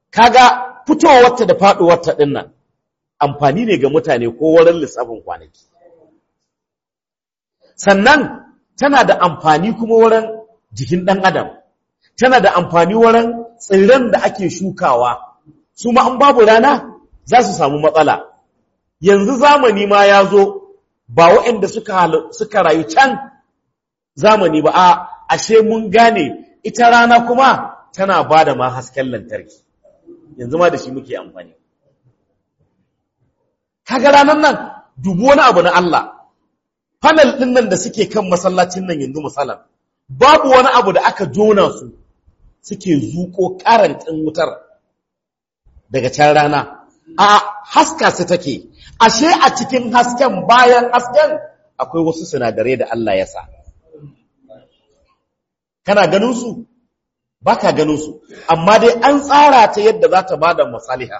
kaga fitowarta da faɗuwarta ɗin nan amfani ne ga mutane ko wurin lissafin kwanaki sannan tana da amfani kuma wurin jikin ɗan adam tana da amfani wurin tsirran da ake shukawa su ma an babu rana za su samu matsala yanzu zamani ma ya zo ba waɗanda suka, suka rayu can zamani ba a ashe mun gane ita rana kuma tana ba da ma hasken lantarki yanzu ma da shi muke amfani kaga ranar nan dubu wani abu na Allah panel ɗin nan da suke kan masallacin nan yanzu misalan babu wani abu da aka jona su suke zuko karantin wutar daga can rana a haska su take ashe a cikin hasken bayan hasken akwai wasu sinadarai da Allah ya sa kana ganin su baka ganin su amma dai an tsara ta yadda za ta bada masaliha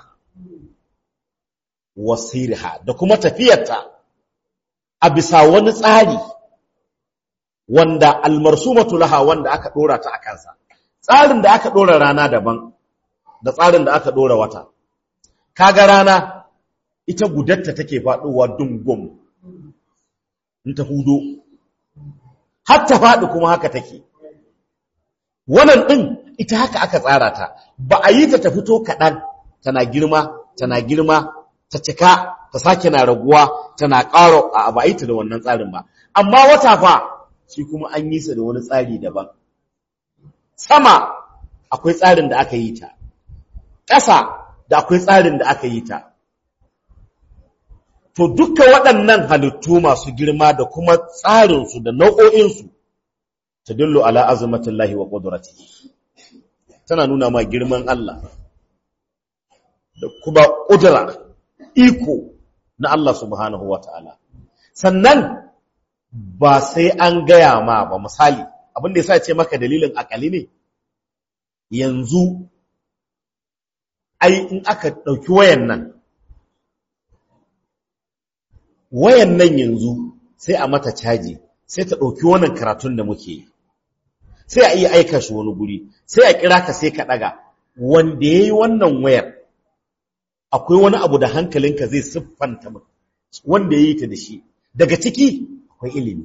wasiriha da kuma tafiyarta a bisa wani tsari wanda almarsumatu laha wanda aka dora ta a kansa tsarin da aka dora rana daban da tsarin da aka dora wata kaga rana ita gudatta take faduwa dungum in ta hudo har ta faɗi kuma haka take wannan din ita haka aka tsara ta ba a yi ta ta fito kaɗan tana girma tana girma ta cika ta sake na raguwa tana ƙaro a ba a yi ta da wannan tsarin ba amma wata fa shi kuma an yi sa da wani tsari daban sama akwai tsarin da aka yi ta ƙasa da akwai tsarin da aka yi ta to duka waɗannan halittu masu girma da kuma tsarinsu da nau'o'insu ta dillo ala azumatullahi wa ƙudurati tana nuna ma girman Allah da kuma ƙudura iko na Allah subhanahu wa ta'ala sannan ba sai an gaya ma ba misali abin da ya sa ce maka dalilin akali ne yanzu ai in aka ɗauki wayan nan wayan nan yanzu sai a mata caji sai ta ɗauki wannan karatun da muke sai a iya aika shi wani guri sai a kira ka sai ka ɗaga wanda ya yi wannan wayar akwai wani abu da hankalinka zai siffanta wanda ya yi ta da shi daga ciki akwai ilimi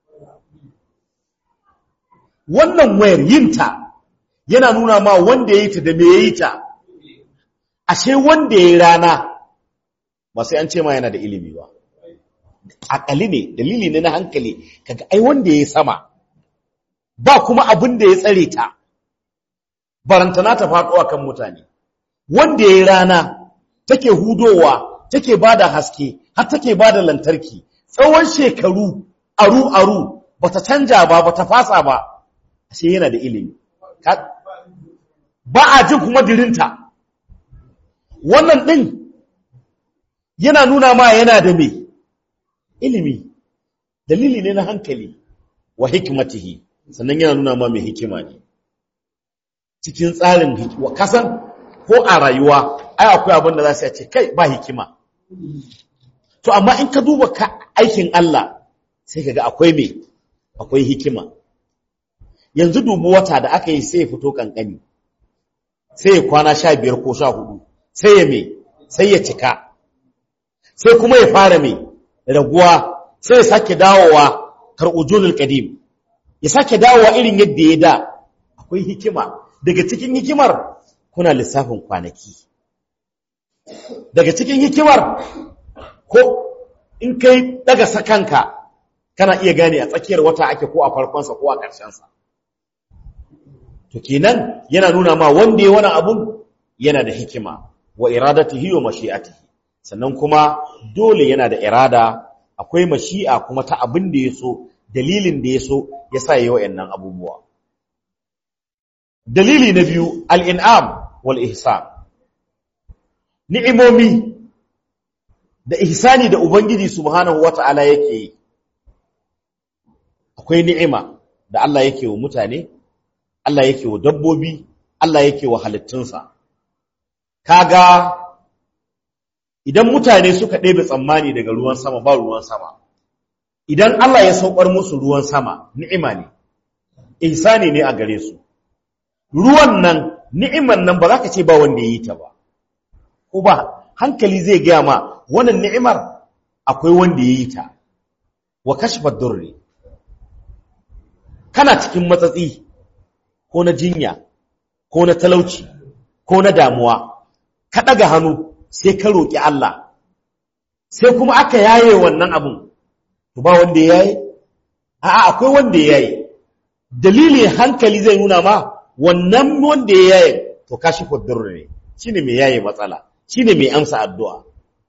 wannan wayar yinta yana nuna ma wanda ya yi ta da me ya yi ta ashe wanda ya yi rana ba sai an ce ma yana da ilimi ba akali ne dalili ne na hankali kaga ai wanda ya yi sama ba kuma abin da ya tsare ta barantana ta faɗo kan mutane wanda ya yi rana take hudowa take bada haske har take bada lantarki tsawon shekaru aru aru bata canja ba bata fasa ba sai yana da ilimi ba a jin kuma dirinta wannan din yana nuna ma yana da me ilimi dalili ne na hankali wa hikmatihi sannan yana nuna ma mai hikima ne cikin tsarin hikima kasan ko a rayuwa ai akwai abin da za su ce kai ba hikima to amma in ka duba ka aikin Allah sai kaga akwai me akwai hikima yanzu dubu wata da aka yi sai ya fito kankani sai ya kwana sha biyar ko sha hudu sai ya me sai ya cika sai kuma ya fara me raguwa sai ya sake dawowa kar'ujulul qadim ya sake dawowa irin yadda ya da akwai hikima daga cikin hikimar kuna lissafin kwanaki daga cikin hikimar ko in kai daga sakanka kana iya gane a tsakiyar wata ake ko a farkonsa ko a ƙarshensa to kenan yana nuna ma wanda ya wani abun yana da hikima wa iradatihi wa mashi'atihi sannan kuma dole yana da irada akwai mashi'a kuma ta abin da ya so dalilin da ya so ya sa yi wa'annan abubuwa dalili na biyu al'in'am wal ihsan ni'imomi da ihsani da ubangiji subhanahu wata'ala yake yi akwai ni'ima da Allah yake wa mutane Allah yake wa dabbobi Allah yake wa halittunsa kaga idan mutane suka ɗebe tsammani daga ruwan sama ba ruwan sama idan Allah ya saukar musu ruwan sama ni'ima ne ihsani ne a gare su ruwan nan ni'imar nan ba za ka ce ba wanda ya yi ta ba ko ba hankali zai gaya ma wannan ni'imar akwai wanda ya yi ta wa kashfa durri kana cikin matsatsi ko na jinya ko na talauci ko na damuwa ka ɗaga hannu sai ka roƙi Allah sai kuma aka yaye wannan abun to ba wanda ya yaye a'a akwai wanda ya yaye dalili hankali zai nuna ma wannan wanda ya yaye to kashi durri ne shine mai yaye matsala shine mai amsa addu'a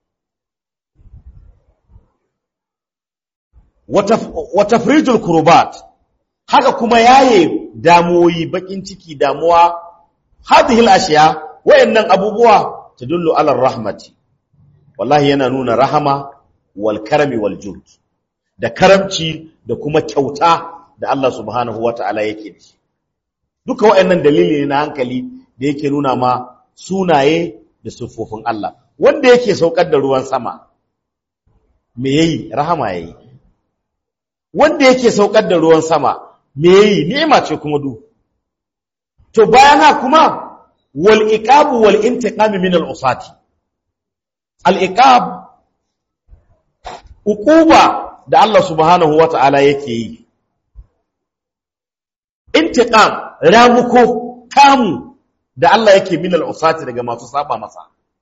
wa tafrijul kurbat haka kuma yaye damuwoyi bakin ciki damuwa hadhihi al-ashiya wayannan abubuwa tadullu ala rahmati wallahi yana nuna rahama wal karami wal jud da karamci da kuma kyauta da Allah subhanahu wata'ala yake da shi duka wayannan dalili ne na hankali da yake nuna ma sunaye da siffofin Allah wanda yake saukar da ruwan sama me yayi rahama yayi wanda yake saukar da ruwan sama me yayi ni'ima ce kuma du to bayan haka kuma wal iqab wal intiqam min al usati al iqab uquba da Allah subhanahu wata'ala yake yi intiqam ramuko kamu da Allah yake min al usati daga masu saba masa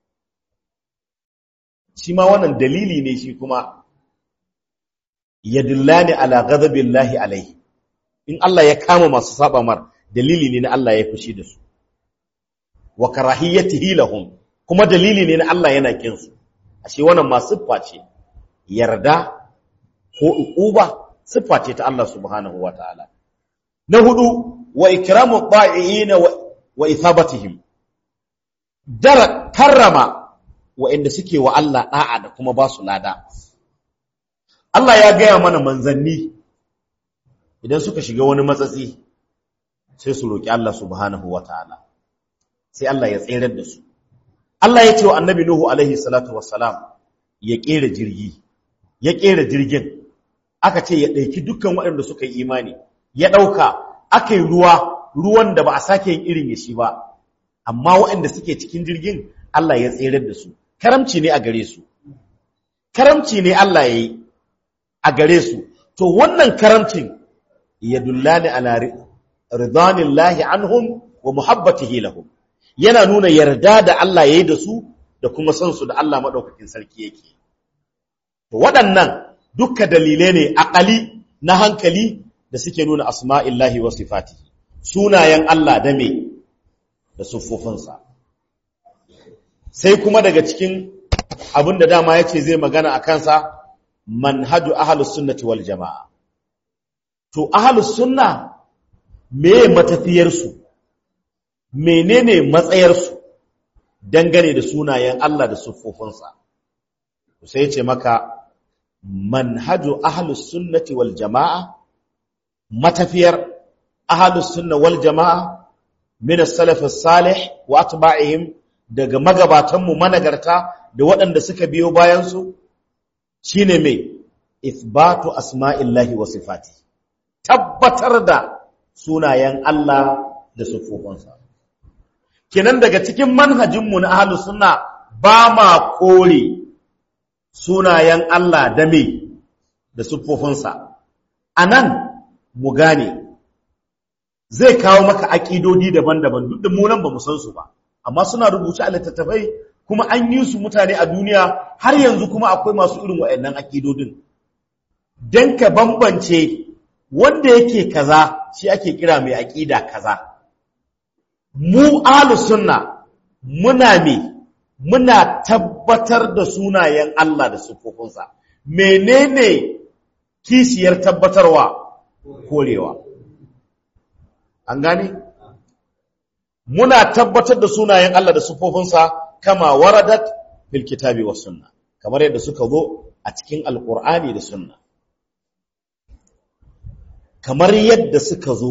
shi ma wannan dalili ne shi kuma yadullani ala ghadabillahi alaihi in Allah ya kama masu saba mar dalili ne na Allah ya fushi da su wa karahiyatihi lahum kuma dalili ne na Allah yana kin su ashe wannan ma siffa ce yarda ko uquba siffa ce ta Allah subhanahu wataala na hudu wa ikramu ta'iin wa ithabatihim dar karrama wa'inda suke wa Allah da'a da kuma ba su lada Allah ya gaya mana manzanni idan suka shiga wani matsatsi sai su roƙi Allah subhanahu ta'ala, sai Allah ya tsere da su Allah ya ce wa annabi Nuhu alaihi salatu wassalam ya ƙera jirgi ya ƙera jirgin aka ce ya ɗauki dukkan waɗanda suka yi imani ya ɗauka aka yi ruwa ruwan da ba a sake yin irin ya shi ba amma waɗanda suke cikin jirgin Allah ya tsere da su karamci ne a gare su karamci ne Allah ya yi a gare su to wannan karamcin ya dullani ala ridanillahi anhum wa muhabbatihi lahum yana nuna yarda da Allah yayi da su da kuma san su da Allah madaukakin sarki yake to waɗannan dukka dalilai ne aqali na hankali da suke nuna asma'illahi wa sifatihi sunayen Allah da me da siffofinsa sai kuma daga cikin abin da dama yace zai magana a kansa manhaju ahlus sunnati wal jamaa to ahlus sunna meye matafiyarsu menene matsayarsu dangane da sunayen Allah da siffofinsa sai ya ce maka manhaju ahlus sunnati wal jamaa matafiyar ahlus sunna wal jamaa min as-salaf as-salih wa atba'ihim daga magabatanmu managarta da waɗanda suka biyo bayan su shine mai ithbatu asma'illahi wa sifati tabbatar da sunayen Allah da siffofinsa kenan daga cikin manhajinmu na ahlus sunna ba ma kore sunayen Allah da me da siffofinsa anan mu gane zai kawo maka aƙidodi daban-daban duk da mu nan ba mu san su ba amma suna rubuce a littattafai kuma an yi su mutane a duniya har yanzu kuma akwai masu irin waɗannan aƙidodin don ka bambance wanda yake kaza shi ake kira mai aƙida kaza mu ahlus sunna muna me muna tabbatar da sunayen Allah da sifofinsa menene kishiyar tabbatarwa korewa an gane muna tabbatar da sunayen Allah da sifofinsa kama waradat fil kitabi was sunna kamar yadda suka zo a cikin alqur'ani da sunna kamar yadda suka zo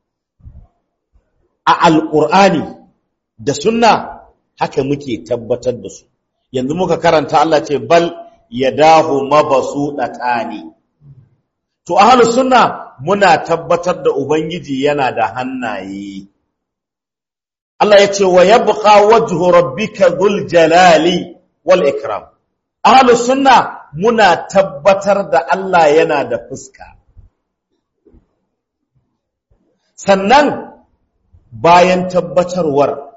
a alqur'ani da sunna haka muke tabbatar da su yanzu muka karanta Allah ce bal yadahu mabsudatani to ahlus sunna muna tabbatar da ubangiji yana da hannaye Allah ya ce wa yabqa wajhu rabbika dhul jalali wal ikram ahlus sunna muna tabbatar da Allah yana da fuska sannan bayan tabbatarwar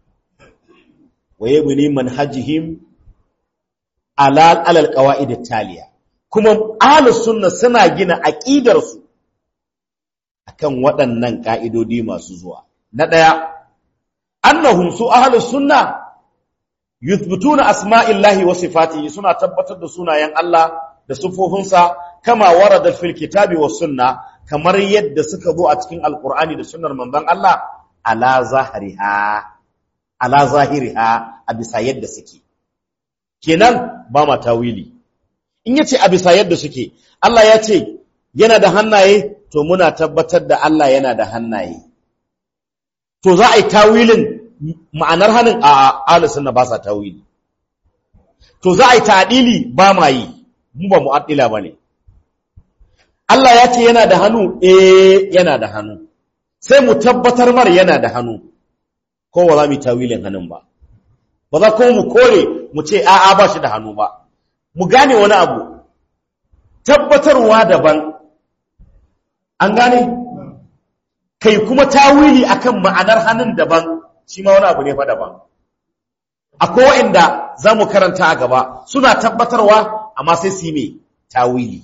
waye muni manhajihim alal alal qawaid taliya kuma ahlus sunna suna gina aqidar su akan waɗannan ka'idodi masu zuwa na daya annahum su ahlus sunna yuthbituna asma'illahi wa sifatihi suna tabbatar da sunayen Allah da sifofinsa kama warada fil kitabi was sunna kamar yadda suka zo a cikin alqur'ani da sunnar manzon Allah ala zahiriha ala zahiriha a bisa yadda suke kenan ba ma tawili in yace a bisa yadda suke Allah ya ce yana da hannaye to muna tabbatar da Allah yana da hannaye to za a yi tawilin ma'anar hannun a alisun na ba sa tawili to za a yi ta'adili ba ma yi mu ba mu'addila ba ne Allah ya ce yana da hannu eh yana da hannu sai mu tabbatar mar yana da hannu ko ba za mu yi tawilin hannun ba ba za kuma mu kore mu ce a'a ba shi da hannu ba mu gane wani abu tabbatarwa daban an gane kai kuma tawili akan ma'anar hannun daban shi ma wani abu ne fa daban akwai wa'inda za mu karanta a gaba suna tabbatarwa amma sai su yi mai tawili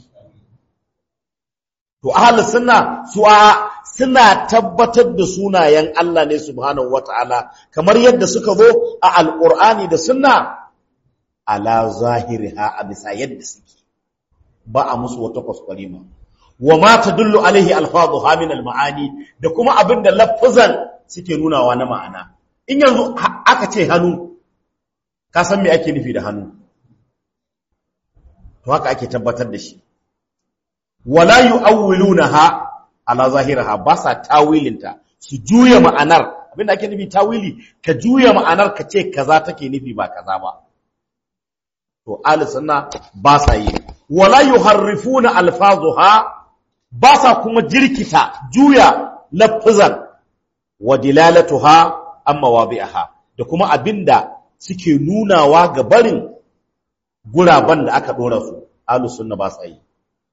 to ahlus sunna su a suna tabbatar da sunayen Allah ne subhanahu wata'ala kamar yadda suka zo a alqur'ani da sunna ala zahiriha a bisa yadda suke ba a musu wata kwaskwarima wa ma tadullu alaihi alfadhuha min almaani da kuma abinda lafazan suke nunawa na ma'ana in yanzu aka ce hannu ka san me ake nufi da hannu to haka ake tabbatar da shi wala yu'awwilunaha ala zahiraha ba sa tawilinta su juya ma'anar abinda ake nufi tawili ka juya ma'anar ka ce kaza take nufi ba kaza ba to ahli sunna ba sa yi wala yuharrifuna alfazuha ba sa kuma jirkita juya lafzan wa dilalatuha amma wabi'aha da kuma abinda suke nunawa ga barin guraban da aka dora su ahli sunna ba sa yi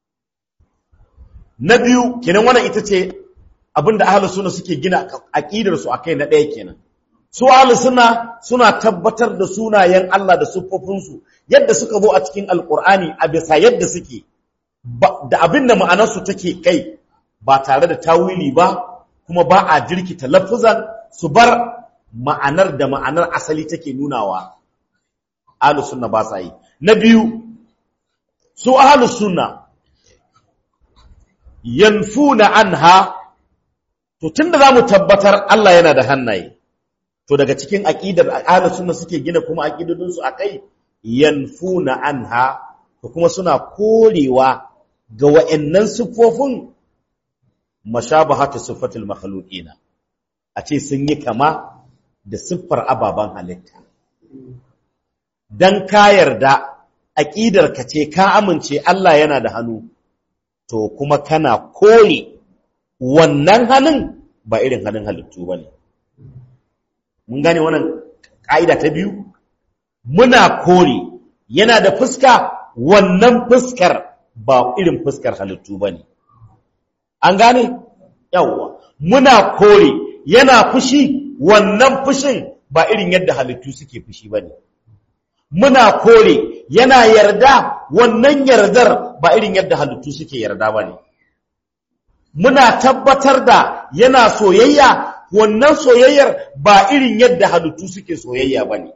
na biyu kenan wannan ita ce abinda ahlus sunna suke gina aqidar su akai na ɗaya kenan su ahlus sunna suna tabbatar da sunayen Allah da siffofin su yadda suka zo a cikin alqur'ani a bisa yadda suke da abinda ma'anar su take kai ba tare da tawili ba kuma ba a jirkita lafuzan su bar ma'anar da ma'anar asali take nunawa ahlus sunna ba sa yi na biyu su ahlus sunna yanfuna anha to tunda zamu tabbatar Allah yana da hannaye to daga cikin aqidar ahlus sunna suke gina kuma aqidodin su akai yanfuna anha to kuma suna korewa ga wa'annan sifofin mashabahatu sifatil makhluqina a ce sun yi kama da siffar ababan halitta dan ka yarda aqidar ka ce ka amince Allah yana da hannu to kuma kana kore wannan hannun ba irin hannun halittu ba ne. Mun gane wannan ƙa'ida ta biyu? Muna kore yana da fuska wannan fuskar ba irin fuskar halittu ba ne. An gane? Yawwa. Muna kore yana fushi wannan fushin ba irin yadda halittu suke fushi ba ne. Muna kore yana yarda wannan yardar ba irin yadda halittu suke yarda ba ne. Muna tabbatar da yana soyayya wannan soyayyar ba irin yadda halittu suke soyayya ba ne.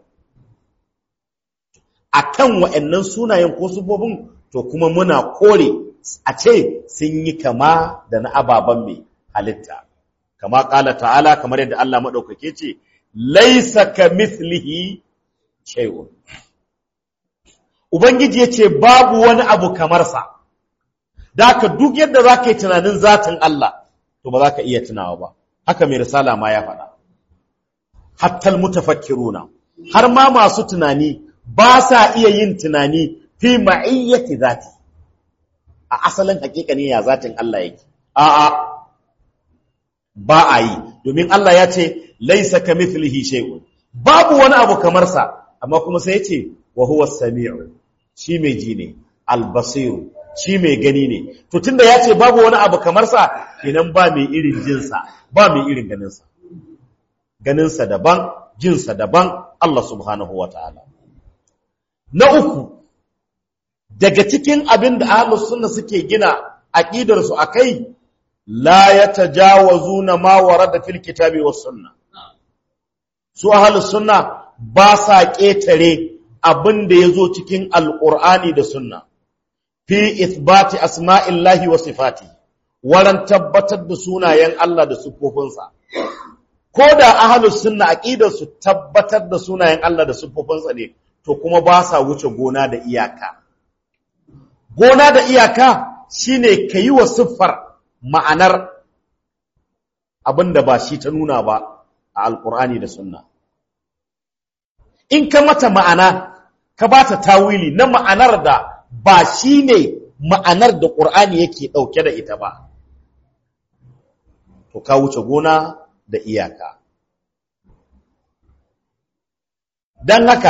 A kan wa'yannan sunayen ko sufofin to kuma muna kore a ce sun yi kama da na ababen mai halitta. Kama ƙala ta'ala kamar yadda Allah maɗaukake ce, Laisa ka mithlihi shay'un. Ubangiji ya ce babu wani abu kamarsa, da haka duk yadda za ka yi tunanin zatin Allah, to ba za ka iya tunawa ba, haka mai risala ma ya faɗa. Hattal mutafakkiruna, har ma masu tunani ba sa iya yin tunani fi ma'iyyati zati, a asalin hakika ne ya zatin Allah yake. A'a, ba a yi, domin Allah ya ce, laysa kamithlihi shay'un babu wani abu kamar sa amma kuma sai yace wa huwa as-sami'u shi mai ji ne al-basir shi mai gani ne to tunda yace babu wani abu kamar sa kenan ba mai irin jin sa ba mai irin ganin sa ganin sa daban jin sa daban Allah subhanahu wataala na uku daga cikin abin da ahlus sunna suke gina aqidar su akai la yatajawazuna ma warada fil kitabi was sunna su ahlus sunna ba sa ketare abin da yazo cikin alqur'ani da sunna fi ithbati asma'illahi wa sifati waran tabbatar da sunayen Allah da sifofinsa ko da ahlus sunna aqidar su tabbatar da sunayen Allah da sifofinsa ne to kuma ba sa wuce gona da iyaka gona da iyaka shine kayi wa siffar ma'anar abinda ba shi ta nuna ba a alkur'ani da sunna in ka mata ma'ana ka ba ta tawili na ma'anar da ba shi ne ma'anar da ƙur'ani yake ɗauke da ita ba to ka wuce gona da iyaka don haka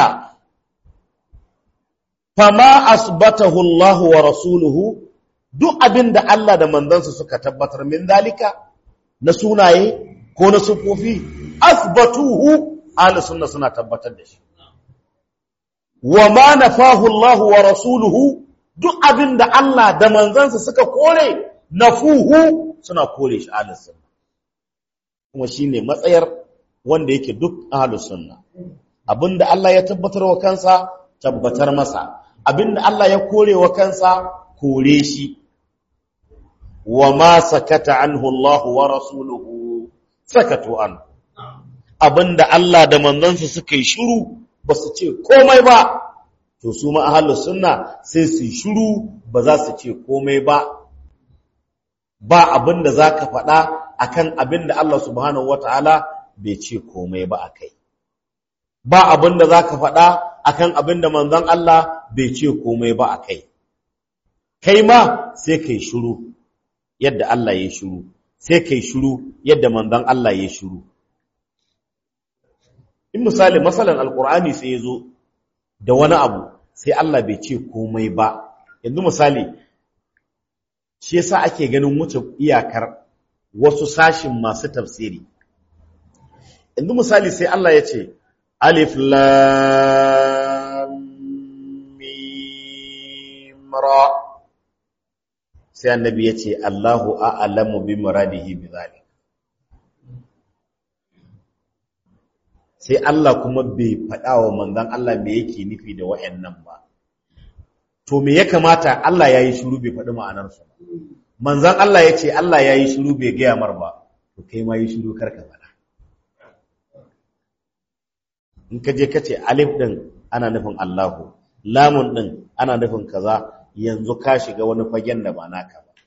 fama asbatahu Allah wa rasuluhu duk abin da Allah da manzansa suka tabbatar min dalika na sunaye ko na sufofi asbatuhu ahli sunna suna tabbatar da shi wa ma nafahu Allah wa rasuluhu duk abin da Allah da manzansa suka kore nafuhu suna kore shi ahli sunna kuma shine matsayar wanda yake duk ahli sunna abinda Allah ya tabbatar wa kansa tabbatar masa abinda Allah ya kore wa kansa kore shi wa ma sakata anhu Allah wa rasuluhu sakatu an abinda Allah da manzansa suka yi shiru ba su ce komai ba to su ma ahlus sunna sai su yi shiru ba za su ce komai ba ba abinda zaka faɗa akan abinda Allah subhanahu wataala bai ce komai ba akai ba abinda zaka faɗa akan abinda manzon Allah bai ce komai ba akai kai ma sai kai shiru yadda Allah ya shiru sai kai shiru yadda manzon Allah ya shiru in misali masalan alqur'ani sai yazo da wani abu sai Allah bai ce komai ba yanzu misali shi yasa ake ganin wuce iyakar wasu sashin masu tafsiri yanzu misali sai Allah ya ce alif lam mim ra sai annabi ya ce Allahu a'lamu bi muradihi bi zalik sai Allah kuma bai faɗa wa manzon Allah me yake nufi da wayannan ba to me ya kamata Allah yayi shiru bai faɗi ma'anar su manzon Allah ya ce Allah yayi shiru bai ga mar ba to kai ma yi shiru karka faɗa in ka je ka ce alif din ana nufin Allahu lamun din ana nufin kaza yanzu ka shiga wani fagen da ba naka ba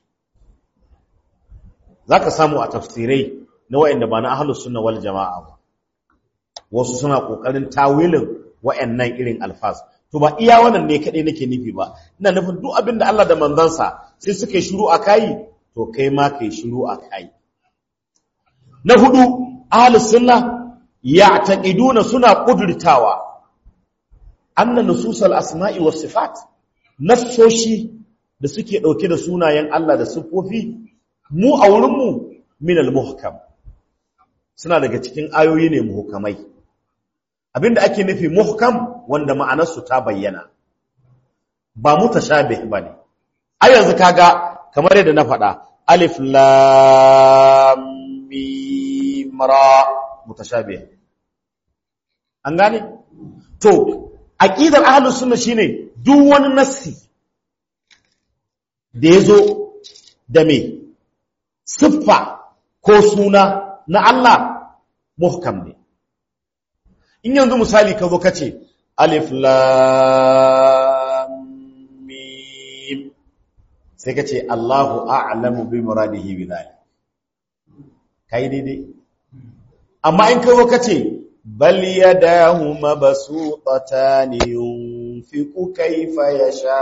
zaka samu a tafsirai na wayanda ba na ahlus sunna wal jamaa ba wasu suna kokarin tawilin wayannan irin alfaz to ba iya wannan ne kadai nake nufi ba ina nufin duk abin da Allah da manzansa sai suka yi shiru akai to kai ma kai shiru akai na hudu ahlus sunna ya'taqiduna suna kudurtawa anna nususal asma'i was sifat nassoshi da suke dauke da sunayen Allah da siffofi mu a wurin mu min al-muhkam suna daga cikin ayoyi ne muhkamai abinda ake nufi muhkam wanda ma'anarsu ta bayyana ba mutashabih bane a yanzu kaga kamar yadda na faɗa alif lam mim ra mutashabih an gane to aqidar ahlus sunna shine duk wani nassi da yazo da me siffa ko suna na Allah muhkam ne in yanzu misali ka zo ka ce alif lam mim sai ka ce Allahu a'lamu bi muradihi bi dhalik kai daidai amma in ka zo ka ce bal yadahu mabsuutatan yunfiqu kayfa yasha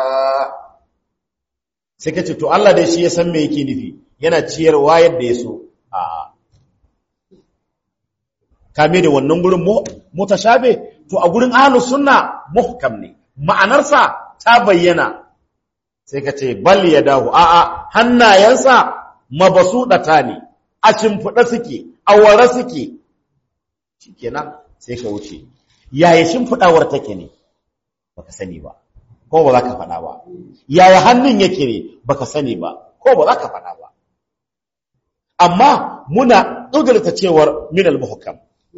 sai ka ce to Allah dai shi ya san me yake nufi yana ciyarwa yadda ya so a'a kame da wannan gurin mutashabe to a gurin ahlus sunna muhkam ne ma'anarsa ta bayyana sai ka ce bal yadahu a'a hannayensa mabasudata ne a shimfiɗa suke a ware suke shikenan sai ka wuce yaya shimfiɗawar take ne baka sani ba ko ba za ka faɗa ba yaya hannun yake ne baka sani ba ko ba za ka faɗa ba amma muna ɗugarta cewar minal muhkam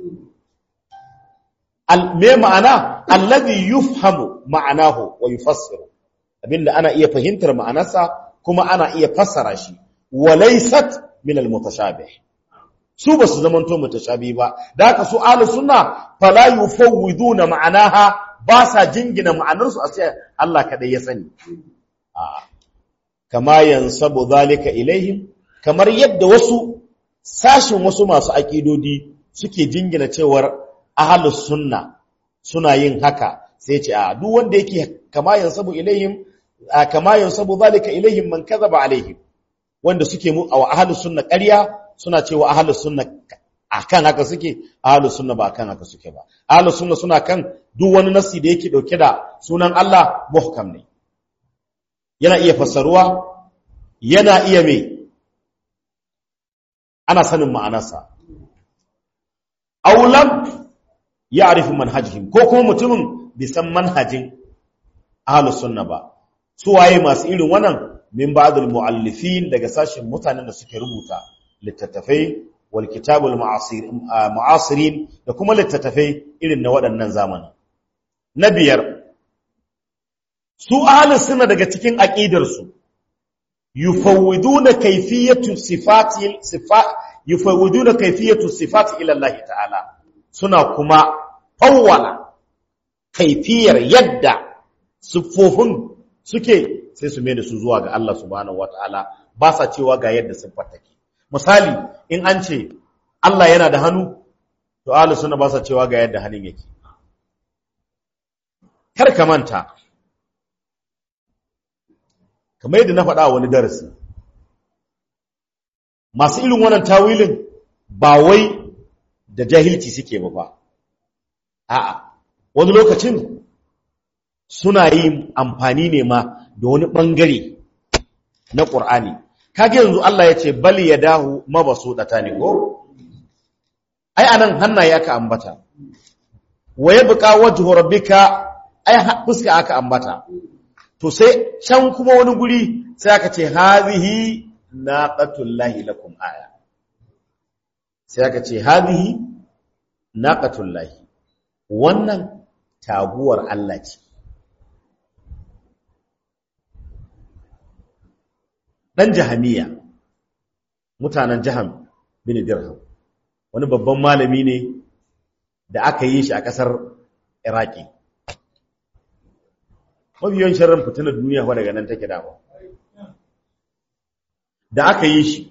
me ma'ana alladhi yufhamu ma'anahu wa yufassiru abinda ana iya fahimtar ma'anarsa kuma ana iya fassara shi wa laysat minal mutashabih su basu zamanto mutashabi ba da haka su ahlus sunna fala yufawwiduna ma'anaha ba sa jingina ma'anarsu a sai Allah kadai ya sani kama yansabu zalika ilaihim kamar yadda wasu sashin wasu masu aƙidodi suke jingina cewar ahlus sunna suna yin haka sai ce a duk wanda yake kama yansabu ilaihim kama yansabu zalika ilaihim man kadhaba alaihim wanda suke mu a ahlus sunna ƙarya suna cewa ahlus sunna akan haka suke ahlus sunna ba akan haka suke ba ahlus sunna suna kan duk wani nasi da yake dauke da sunan Allah muhkam ne yana iya fassaruwa yana iya me ana sanin ma'anarsa aulam ya arifi manhajihim ko kuma mutumin bai san manhajin ahlus sunna ba su waye masu irin wannan min ba'dul muallifin daga sashin mutanen da suke rubuta littattafai wal kitabul mu'asirin da kuma littattafai irin na waɗannan zamani na biyar su ahlus sunna daga cikin aqidar su yufawwiduna kayfiyatu sifati sifa yufawwiduna kayfiyatu sifati ila Allah ta'ala suna kuma fawwala kaifiyar yadda siffofin suke sai su mai da su zuwa ga Allah subhanahu wataala ba sa cewa ga yadda siffar take misali in an ce Allah yana da hannu to ahlus sunna ba sa cewa ga yadda hannun yake kar ka manta kamar yadda na faɗa wani darasi masu irin wannan tawilin ba wai da jahilci suke ba ba a'a wani lokacin suna yin amfani ne ma da wani ɓangare na ƙur'ani kage yanzu Allah ya ce bali ya dahu mabasu ɗata ne ko ai anan hannaye aka ambata wa ya buƙa wajhu rabbika ai fuska aka ambata to sai can kuma wani guri sai aka ce hazihi naqatullahi lakum aya sai aka ce hazihi naqatullahi wannan taguwar Allah ce dan jahamiya mutanen jaham bin dirham wani babban malami ne da aka yi shi a kasar iraki mabiyan sharrin fitinar duniya wa daga nan take dama da aka yi shi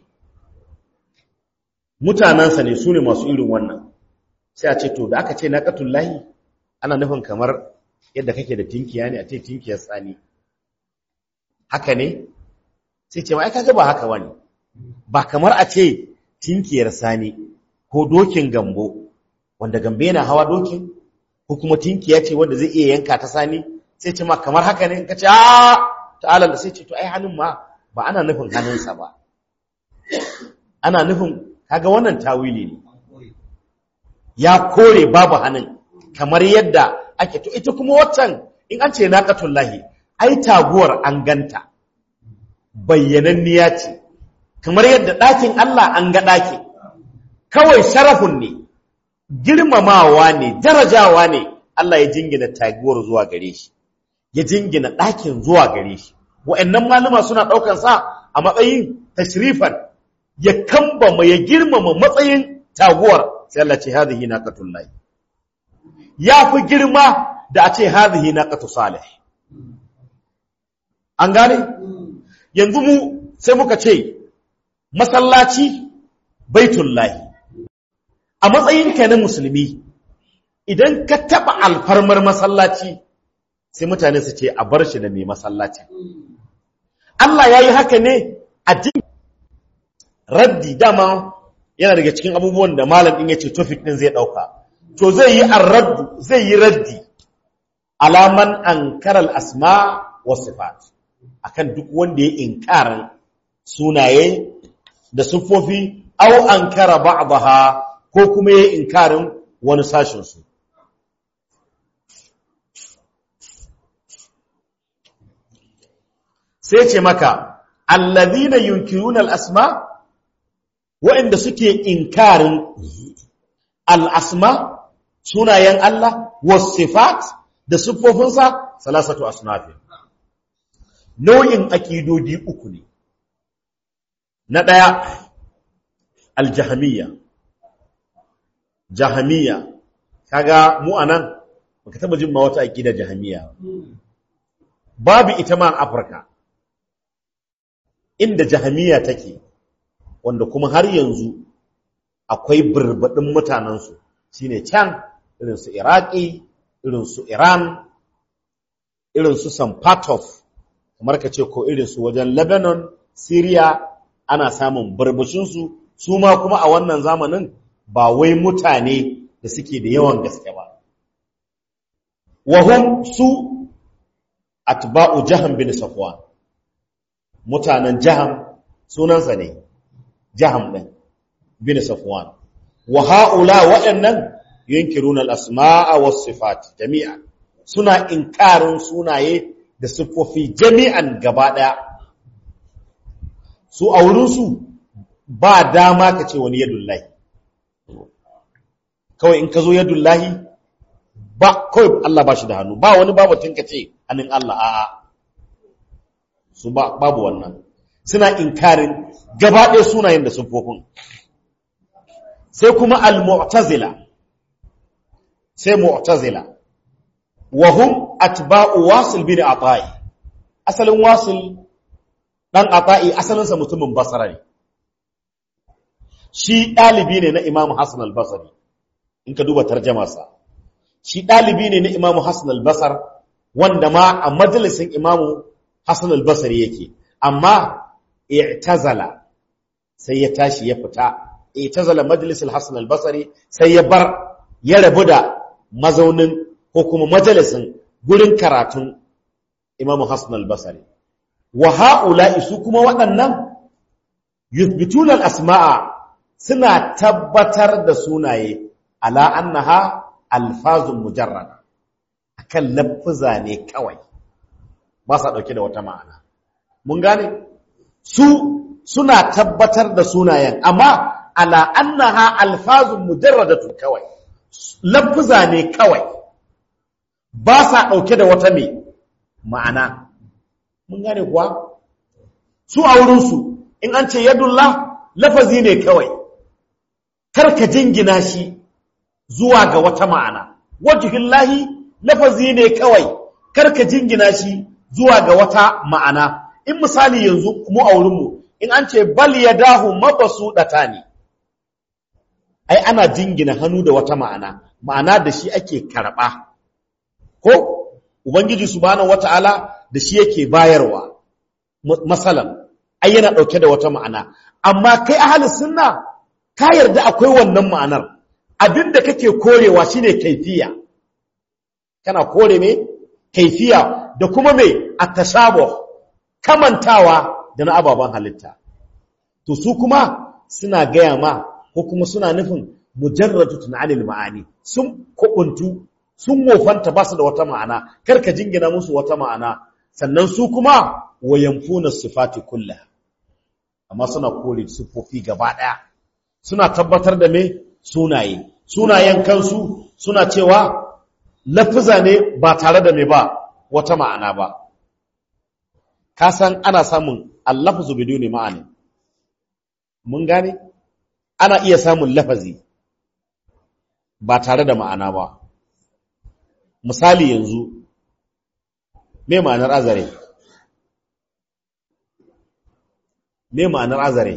mutanensa ne su ne masu irin wannan sai a ce to da aka ce na lahi ana nufin kamar yadda kake da tinkiya ne a ce tinkiyar tsani haka ne sai ce ma'aika ga ba haka wani ba kamar a ce tinkiyar sani ko dokin gambo wanda gambe yana hawa dokin ko kuma tinkiya ce wanda zai iya yanka ta sani sai ce ma kamar haka ne ka ce a ta'ala da sai ce to ai hannun ma ba ana nufin hannunsa ba ana nufin kaga wannan tawili ne ya kore babu hannun kamar yadda ake to ita kuma waccan in an ce naqatullahi ai taguwar an ganta bayyananniya ce kamar yadda ɗakin Allah an ga ɗaki kawai sharafun ne girmamawa ne darajawa ne Allah ya jingina taguwar zuwa gare shi ya jingina ɗakin zuwa gare shi wa'annan malama suna ɗaukan sa a matsayin tashrifan ya kambama ya girmama matsayin taguwar sai Allah ce hadhihi naqatullahi ya fi girma da a ce hadhihi naqatu salih an gane yanzu mu sai muka ce masallaci baitullahi a matsayinka na musulmi idan ka taba alfarmar masallaci sai mutane su ce a bar shi da mai masallaci Allah ya yi haka ne a jin raddi dama yana daga cikin abubuwan da malam din yace topic din zai dauka to zai yi arraddu zai yi raddi alaman ankaral asma wa sifat akan duk wanda ya inkarin sunaye da siffofi au ankara ba'daha ko kuma ya inkarin wani sashin su sai ce maka allazina yunkiruna al-asma wa'inda suke inkarin al-asma sunayen Allah was-sifat da siffofinsa salasatu asnafin nau'in akidodi uku ne na daya al-jahmiyya jahmiyya kaga mu anan baka taba jin ma wata akida jahmiyya babu ita ma a Afirka inda jahamiya take wanda kuma har yanzu akwai birbadin mutanensu shine can irin su iraki irin su iran irin su some part of kamar ka ce ko irin su wajen lebanon syria ana samun birbishinsu su ma kuma a wannan zamanin ba wai mutane da suke da yawan gaske ba wahum su atba'u jahan bin safwan mutanen jaham sunansa ne jaham ɗin bin safwan wa ha'ula waɗannan yunkiruna al-asma'a was sifat jami'a suna inkarin sunaye da siffofi jami'an gaba ɗaya su a wurin su ba dama ka ce wani yadullahi kawai in ka zo yadullahi ba kawai Allah ba shi da hannu ba wani babatun ka ce hannun Allah a'a su babu wannan suna inkarin gaba ɗaya sunayen da siffofin sai kuma al-mu'tazila sai mu'tazila wa hum atba'u wasil bin ata'i asalin wasil dan ata'i asalin sa mutumin basra ne shi dalibi ne na Imam Hassan al-Basri in ka duba tarjumarsa shi dalibi ne na Imam Hassan al-Basr wanda ma a majalisin Imam Hassan al-Basri yake amma i'tazala sai ya tashi ya fita i'tazala majlis al-Hassan al-Basri sai ya bar ya rabu da mazaunin ko kuma majalisin gurin karatun Imam Hassan al-Basri wa ha'ula'i su kuma waɗannan yuthbituna al-asma'a suna tabbatar da sunaye ala annaha alfazun mujarrada akan lafza ne kawai ba sa ɗauke da wata ma'ana. Mun gane? Su suna tabbatar da sunayen, amma ala annaha alfazun mujarradatun kawai, lafza ne kawai, ba sa ɗauke da wata mai ma'ana. Mun gane kuwa? Su a wurinsu, in an ce yadullah lafazi ne kawai, karka jingina shi zuwa ga wata ma'ana. Wajihillahi lafazi ne kawai, karka jingina shi zuwa ga wata ma'ana in misali yanzu mu a wurinmu in an ce bal ya dahu mabasu ɗata ne ai ana jingina hannu da wata ma'ana ma'ana da shi ake karɓa ko ubangiji subhanahu wata'ala da shi yake bayarwa masalan ai yana ɗauke da wata ma'ana amma kai ahli sunna ka yarda akwai wannan ma'anar abinda kake korewa shine kaifiya kana kore me kaifiya da kuma mai attashabuh kamantawa da na ababen halitta to su kuma suna gaya ma ko kuma suna nufin mujarradu tunanil ma'ani sun kubuntu sun mofanta ba su da wata ma'ana karka jingina musu wata ma'ana sannan su kuma wayanfuna sifati kulla amma suna kore sifofi gaba daya suna tabbatar da me sunaye sunayen kansu suna cewa lafiza ne ba tare da me ba wata ma'ana ba ka san ana samun allafazu biduni ma'ani mun gane ana iya samun lafazi ba tare da ma'ana ba misali yanzu me ma'anar azare me ma'anar azare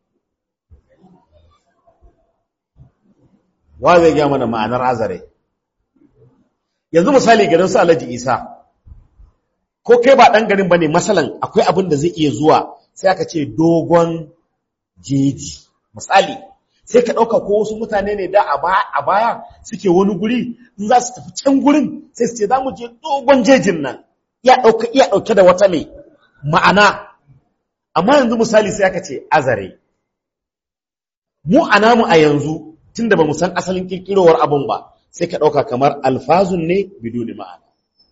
wa zai gaya mana ma'anar azare yanzu misali garin su alhaji isa ko kai ba ɗan garin ba ne masalan akwai abin da zai iya zuwa sai aka ce dogon jeji misali sai ka ɗauka ko wasu mutane ne da a baya suke wani guri in za su tafi can gurin sai su ce za mu je dogon jejin nan iya ɗauka iya ɗauke da wata mai ma'ana amma yanzu misali sai aka ce azare mu a namu a yanzu tun da ba mu san asalin kirkirowar abin ba sai ka ɗauka kamar alfazun ne biduni ma'ana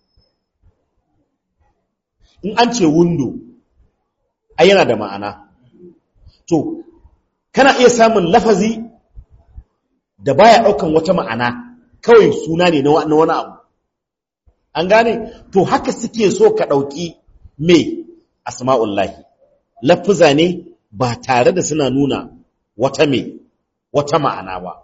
in an ce wundo ai yana da ma'ana to kana iya samun lafazi da baya ɗaukan wata ma'ana kawai suna ne na wani abu an gane to haka suke so ka ɗauki me asma'ullahi lafuza ne ba tare da suna nuna wata me wata ma'ana ba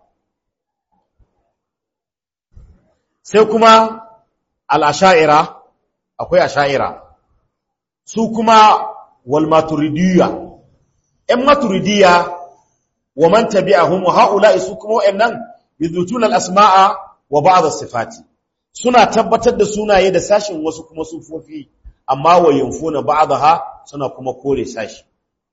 sai kuma al'asha'ira akwai asha'ira su kuma wal maturidiyya ‘yan maturidiyya wa man tabi'ahum wa ha'ula'i su kuma wa'yannan yuzutuna al-asma'a wa ba'd as-sifati suna tabbatar da sunaye da sashin wasu kuma sufofi amma wa yanfuna ba'daha suna kuma kore sashi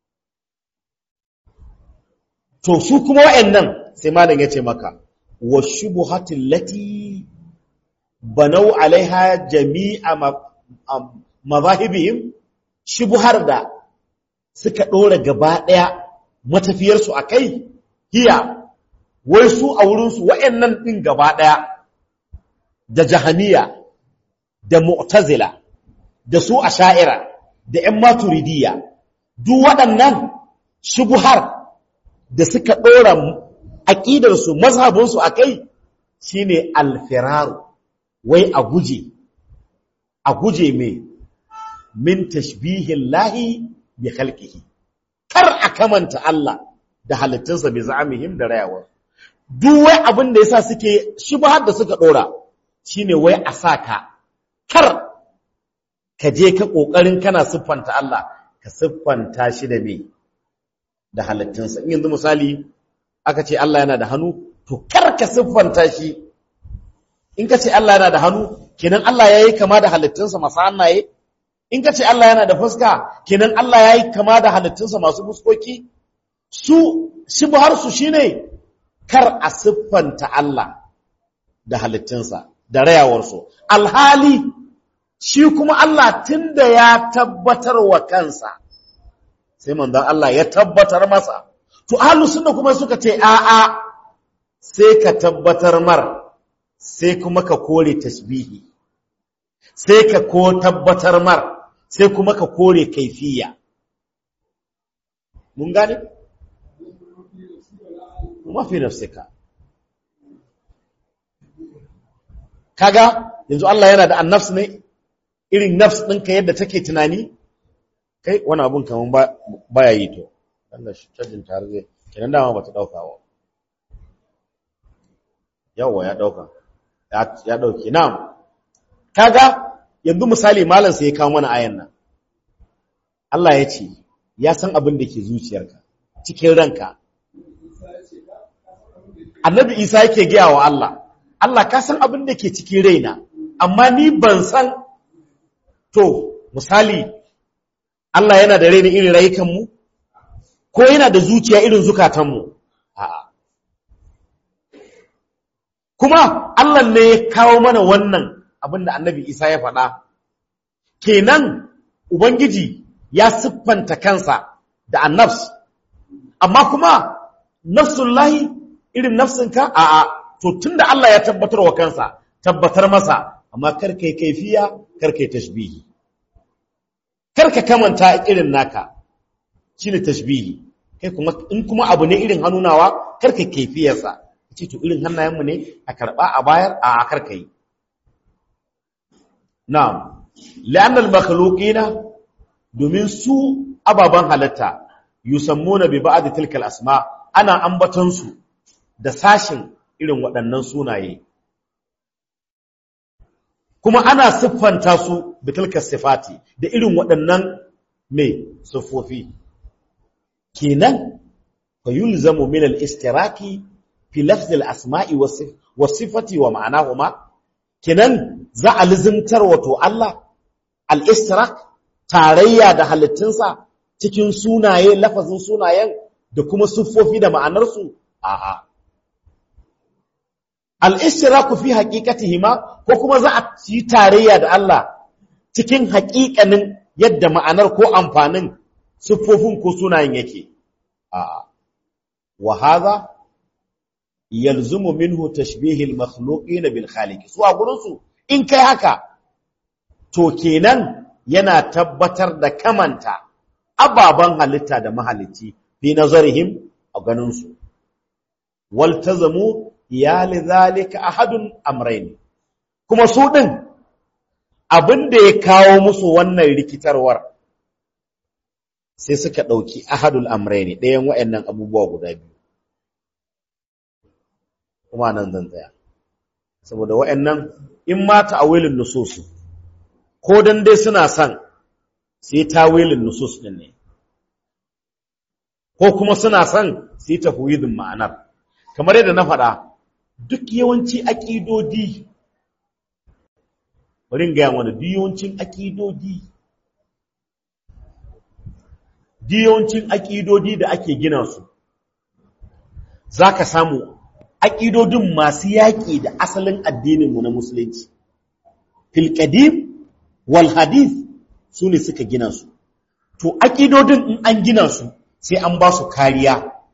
to su kuma wa'yannan sai malam yace maka wa shubuhatil lati banau alaiha jami'a mazahibihim shubuhar da suka ɗora gaba ɗaya matafiyarsu a kai hiya wai su a wurinsu wa'yannan ɗin gaba ɗaya da jahaniya da mu'tazila da su a sha'ira da ‘yan maturidiyya duk waɗannan shubuhar da suka ɗora aƙidarsu mazhabinsu a kai shi ne alfiraru wai a guje a guje mai min tashbihin lahi bi khalqihi kar a kamanta Allah da halittunsa bi za'amihim da rayawar duk wai abin da yasa suke shubhar da suka dora shine wai a saka kar ka je ka kokarin kana siffanta Allah ka siffanta shi da me da halittunsa in yanzu misali aka ce Allah yana da hannu to kar ka siffanta shi in ka ce Allah yana da hannu kenan Allah yayi kama da halittunsa masu hannaye in ka ce Allah yana da fuska kenan Allah ya yi kama da halittunsa masu fuskoki su shibharsu shine kar a siffanta Allah da halittunsa da rayawarsu alhali shi kuma Allah tunda ya tabbatar wa kansa sai manzon Allah ya tabbatar masa to ahlus sunna kuma suka ce a'a sai ka tabbatar mar sai kuma ka kore tasbihi sai ka ko tabbatar mar sai kuma ka kore kaifiya mun gane mafi nafsika kaga yanzu Allah yana da annafs ne irin nafs ɗinka yadda take tunani kai wani abun kaman baya yi to Allah shi cajin tare zai kenan dama bata dauka wa yawa ya dauka ya dauke na'am kaga yanzu misali malam sai ya kawo mana ayan nan Allah ya ce ya san abin da ke zuciyarka cikin ranka Annabi Isa yake gaya wa Allah Allah ka san abin da ke cikin raina amma ni ban san to misali Allah yana da raini irin rayukan mu ko yana da zuciya irin zukatan mu a'a kuma Allah ne ya kawo mana wannan abin da Annabi Isa ya faɗa kenan ubangiji ya siffanta kansa da annafs amma kuma nafsullahi irin nafsinka a'a to tunda Allah ya tabbatar wa kansa tabbatar masa amma karkai kaifiya karkai tashbihi karka kamanta irin naka shine tashbihi kai kuma in kuma abu ne irin hannunawa karkai kaifiyarsa ce to irin hannayenmu ne a karba a bayar a karkai na'am la'anna al-makhluqina domin su ababan halatta yusammuna bi ba'd tilkal asma ana ambaton su da sashin irin waɗannan sunaye kuma ana siffanta su bi tilkal sifati da irin waɗannan mai siffofi kenan fa yulzamu min al-istiraki fi lafz al-asma'i was sifati wa ma'anahuma kenan za a lizimtar wato Allah al-istirak tarayya da halittunsa cikin sunaye lafazin sunayen da kuma siffofi da ma'anarsu a'a al-ishtiraku fi haqiqatihima ko kuma za a yi tarayya da Allah cikin haƙiƙanin yadda ma'anar ko amfanin siffofin ko sunayen yake a'a wa hadha yalzumu minhu tashbih al-makhluqin bil khaliq su a gurin su in kai haka to kenan yana tabbatar da kamanta ababan halitta da mahalicci fi nazarihim a ganin su waltazamu ya lidhalika ahadun amrayn kuma su din abinda ya kawo musu wannan rikitarwar sai suka dauki ahadul amrayn ɗayan wayannan abubuwa guda biyu kuma nan zan tsaya saboda wayannan in ma ta'awilin nusus ko dan dai suna son sai tawilin nusus din ne ko kuma suna son sai tafwidin ma'anar kamar yadda na faɗa duk yawanci aƙidodi bari in gaya wani duk yawancin aƙidodi duk yawancin aƙidodi da ake gina su za ka samu aƙidodin masu yaƙi da asalin addininmu na musulunci filƙadim wal hadith su ne suka gina su to aƙidodin in an gina su sai an ba su kariya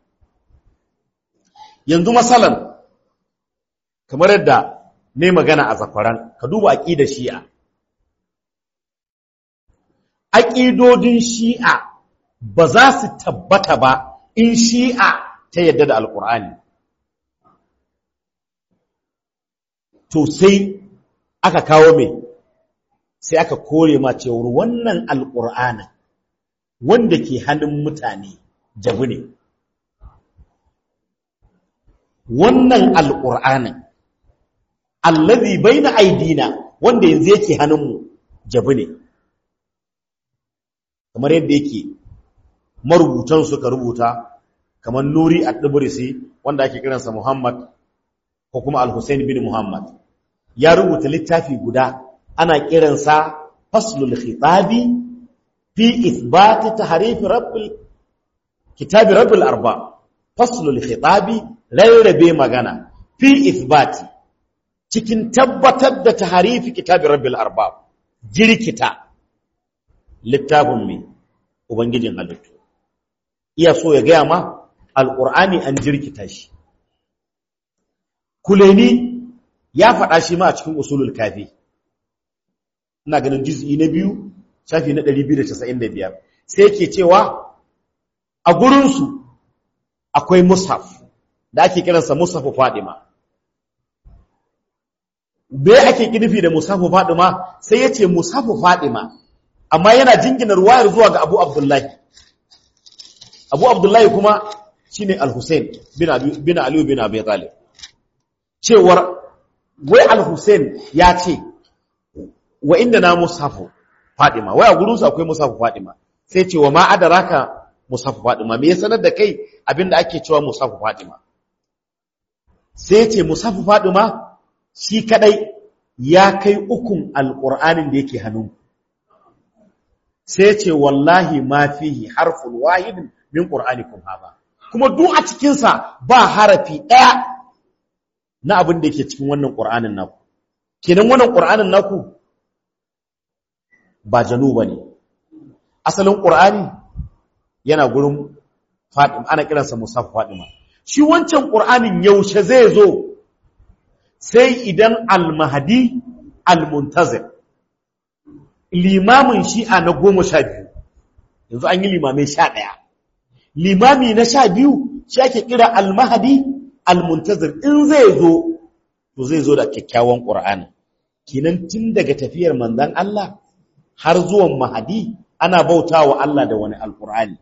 yanzu masalan kamar yadda ne magana a zakwaran ka duba aƙidar shi'a aƙidodin shi'a ba za su tabbata ba in shi'a ta yadda da alƙur'ani to sai aka kawo mai sai aka kore ma cewar wannan alƙur'anin wanda ke hannun mutane jabu ne wannan alƙur'anin allazi baina aidina wanda yanzu yake hannunmu jabu ne kamar yadda yake marubutan suka rubuta kamar nuri at-tibrisi wanda ake kiransa muhammad ko kuma al-husayn bin muhammad ya rubuta littafi guda ana kiransa faslul khitabi fi ithbati tahrif rabbil kitabi rabbil arba faslul khitabi rarrabe magana fi ithbati cikin tabbatar da tahrifi kitabi rabbil arba jirkita littafin mai ubangijin halittu iya so ya gaya ma alqur'ani an jirkita shi kuleni ya faɗa shi ma a cikin usulul kafi ina ganin juz'i na biyu shafi na 295 sai yake cewa a gurinsu akwai mushaf da ake kiransa mushafu fadima bai ake kinufi da mushafu fadima sai ya ce mushafu fadima amma yana jingina ruwayar zuwa ga abu abdullahi abu abdullahi kuma shine al-hussein bin aliyu bin abi talib cewar wai al-hussein ya ce wa inda na mushafu Fadima wai a gurinsu akwai musafu Fadima sai ce wa ma adaraka musafu Fadima me ya sanar da kai abinda ake cewa musafu Fadima sai ce musafu Fadima shi kadai ya kai ukun alqur'anin da yake hannu sai ce wallahi ma fihi harfun wahidin min qur'anikum haba kuma duk a cikin sa ba harafi daya na abin da yake cikin wannan qur'anin naku kenan wannan qur'anin naku ba janu ba ne asalin ƙur'ani yana gurin faɗin ana kiransa musaf faɗima shi wancan ƙur'anin yaushe zai zo sai idan almahadi almuntazir limamin shi'a na goma sha biyu yanzu an yi limamai sha ɗaya limami na sha biyu shi ake kira almahadi almuntazir in zai zo to zai zo da kyakkyawan ƙur'ani kinan tun daga tafiyar manzan Allah har zuwan mahadi ana bauta wa Allah da wani alkur'ani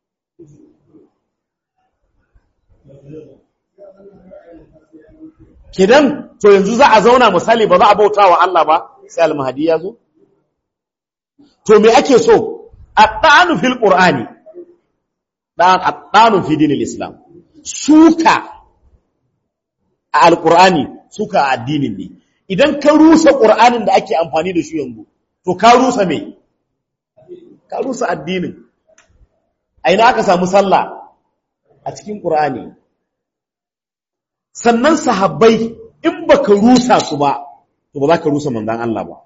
kidan to yanzu za a zauna misali ba za a bauta wa Allah ba sai almahadi ya zo to me ake so at-ta'anu fil qur'ani dan at-ta'anu fi dinil islam suka a alqur'ani suka a addinin ne idan ka rusa qur'anin da ake amfani da shi yanzu to ka rusa me ka rusa addinin a ina aka samu sallah a cikin qur'ani sannan sahabbai in baka rusa su ba to ba za ka rusa manzan Allah ba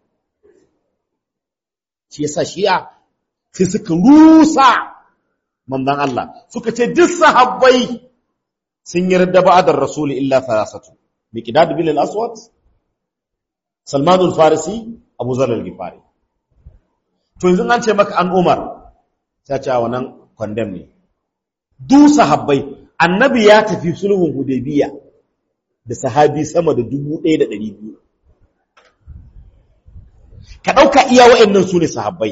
shi yasa shi'a sai suka rusa manzan Allah suka ce duk sahabbai sun yarda ba'adar rasuli illa thalathatu miqdad bin al-aswad salman al-farisi abu zar al-ghifari to yanzu an ce maka an umar sai ce wannan condemn ne duk sahabbai annabi ya tafi sulhun hudaybiya da sahabi sama da 1200 ka dauka iya wa'annan su ne sahabbai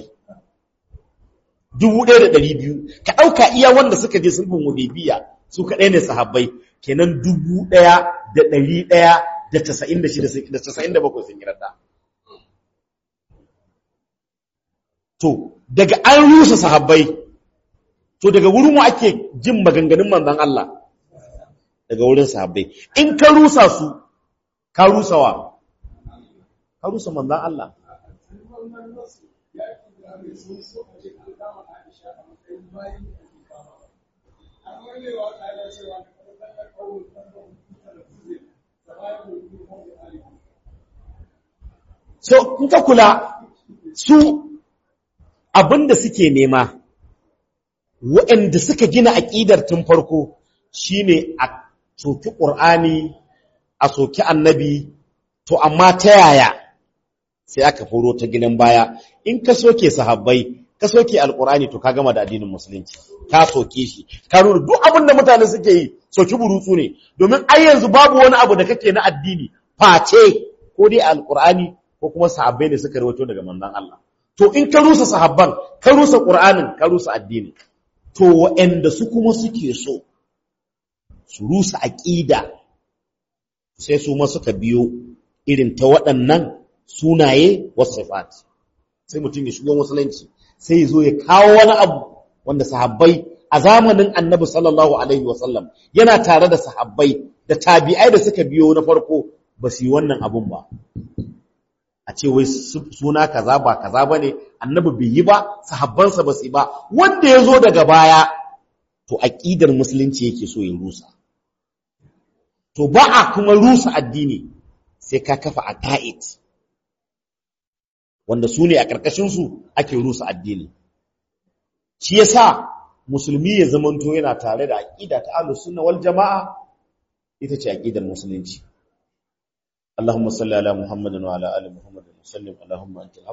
1200 ka dauka iya wanda suka je sulhun hudaybiya su kadai ne sahabbai kenan 1196 da 97 sun yi radda to daga an rusa sahabbai to daga wurin mu ake jin maganganun manzon Allah daga wurin sahabbai in ka rusa su ka rusa wa ka rusa manzon Allah so in ka kula su abinda suke nema waɗanda suka gina aƙidar tun farko shine a soki ƙur'ani a soki annabi to amma ta yaya sai aka furo ta ginin baya in ka soke sahabbai ka soke alƙur'ani to ka gama da addinin musulunci ka soke shi ka nuna duk abin da mutane suke yi soki burutsu ne domin ai yanzu babu wani abu da kake na addini face ko dai alƙur'ani ko kuma sahabbai ne suka rawaito daga manzon Allah to in ka rusa sahabban ka rusa ƙur'anin ka rusa addini to waɗanda su kuma suke so su rusa aƙida sai su ma suka biyo irin ta waɗannan sunaye wasu sifat sai mutum ya shigo musulunci sai ya zo ya kawo wani abu wanda sahabbai a zamanin annabi sallallahu alaihi wasallam yana tare da sahabbai da tabi'ai da suka biyo na farko ba su yi wannan abun ba a ce wai suna kaza ba kaza ba ne annabi bai yi ba sahabbansa ba su yi ba wanda ya zo daga baya to aƙidar musulunci yake so ya rusa to ba a kuma rusa addini sai ka kafa a ka'id wanda su ne a ƙarƙashinsu ake rusa addini shi yasa musulmi ya zamanto yana tare da aƙida ta ahlus sunna wal jama'a ita ce aƙidar musulunci اللهم صل على محمد وعلى ال محمد وسلم اللهم انت